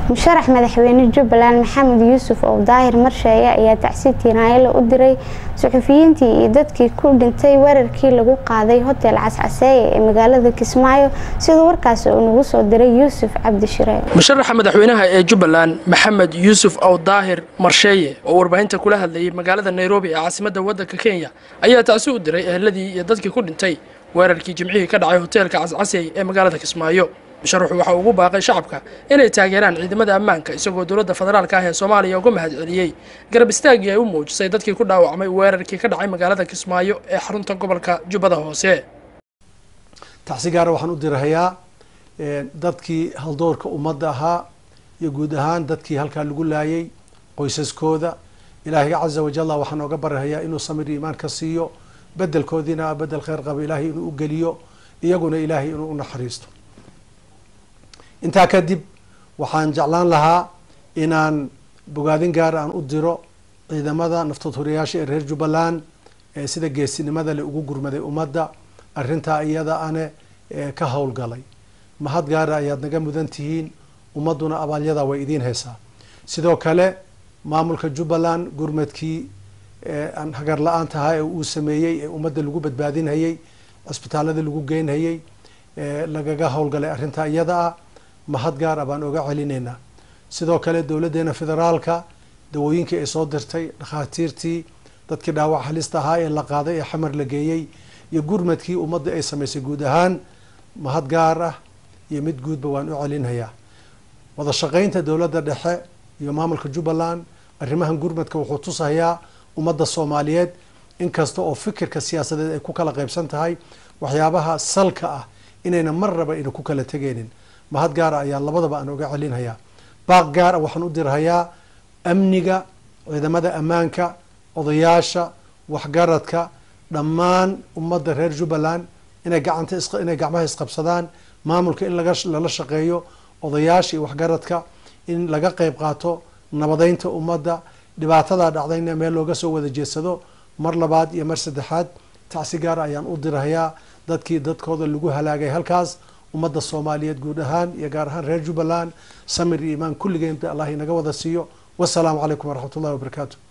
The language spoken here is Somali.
musharax madaxweyne jubbaland maxamed yuusuf oo daahir marsheeye ayaa tacsi tiinaayale u diray suxufiyiintii iyo dadkii ku dhintay weerarkii lagu qaaday hotel cascaseeye ee magaalada kismaayo siduu warkaasi uu nagu soo diray yuusuf cabdishire musharaxa madaxweynaha ee jubbaland maxamed yuusuf ow daahir marsheeye oo warbaahinta kula hadlayay magaalada nairobi ee caasimadda waddanka kenya ayaa tacsi u diray eheladii iyo dadkii ku dhintay weerarkii jimcihii ka dhacay hoteelka cascasey ee magaalada kismaayo musharaxu waxa ugu baaqay shacabka inay taageeraan ciidamada ammaanka isagoo dowladda federaalka ah ee soomaaliya uga mahad celiyey garab istaaggii ay u muujisay dadkii ku dhaawacmay weerarkii ka dhacay magaalada kismaayo ee xarunta gobolka jubbada hoose tacsi gaara waxaan u dirahayaa dadkii haldoorka ummadda ahaa iyo guud ahaan dadkii halkaa lagu laayay qoysaskooda ilaahay caza wajalla waxaan ooga barahayaa inuu samir iimaan ka siiyo bedelkoodiina bedel kheyr qaba ilaahay inuu u geliyo iyaguna ilaahay inuu u naxariisto intaa kadib waxaan jeclaan lahaa inaan bogaadin gaar aan u diro ciidamada naftood horiyaasha ee reer jubbaland ee sida geesinimada le ugu gurmaday ummadda arrintaa iyada ane ka howlgalay mahad gaara ayaad naga mudan tihiin ummadduna abaalyadaa way idiin haysaa sidoo kale maamulka jubbaland gurmadkii aan hagar la-aan tahaa ee uu sameeyey ee ummadda lagu badbaadinhayey cisbitaalada lagu geynhayey lagaga howlgalay arrintaa iyada ah mahad gaar ah baan oga celinaynaa sidoo kale dowladdeena federaalka dawooyinkii ay soo dirtay dhakhaatiirtii dadkii dhaawac halista ahaa ee la qaaday ee xamar la geeyey iyo gurmadkii ummadda ay samaysay guud ahaan mahad gaar ah iyo mid guudba waan u celinhayaa wada shaqaynta dowladda dhexe iyo maamulka jubbaland arrimahan gurmadka wuxuu tusahayaa ummadda soomaaliyeed inkasta oo fikirka siyaasadeed ay ku kala qaybsan tahay waxyaabaha salka ah inayna mar raba ayna ku kala tegaynin mahad gaara ayaa labadaba aan oga celinhayaa baaq gaar ah waxaan u dirhayaa amniga ciidamada ammaanka odayaasha waxgaradka dhammaan ummadda reer jubbaland inay gacanta inay gacmaha isqabsadaan maamulka in laga lala shaqeeyo odayaasha iyo waxgaradka in laga qeyb qaato nabadeynta ummadda dhibaatadaa dhacdayna meel looga soo wada jeedsado mar labaad iyo mar saddexaad tacsi gaara ayaan u dirhayaa dadkii dadkooda lagu halaagay halkaas ummadda soomaaliyeed guud ahaan iyo gaar ahaan reer jubbaland samir iyo imaan kulligeen allah inaga wada siiyo wasalaamu calaykum waraxmat ullahi wabarakaatu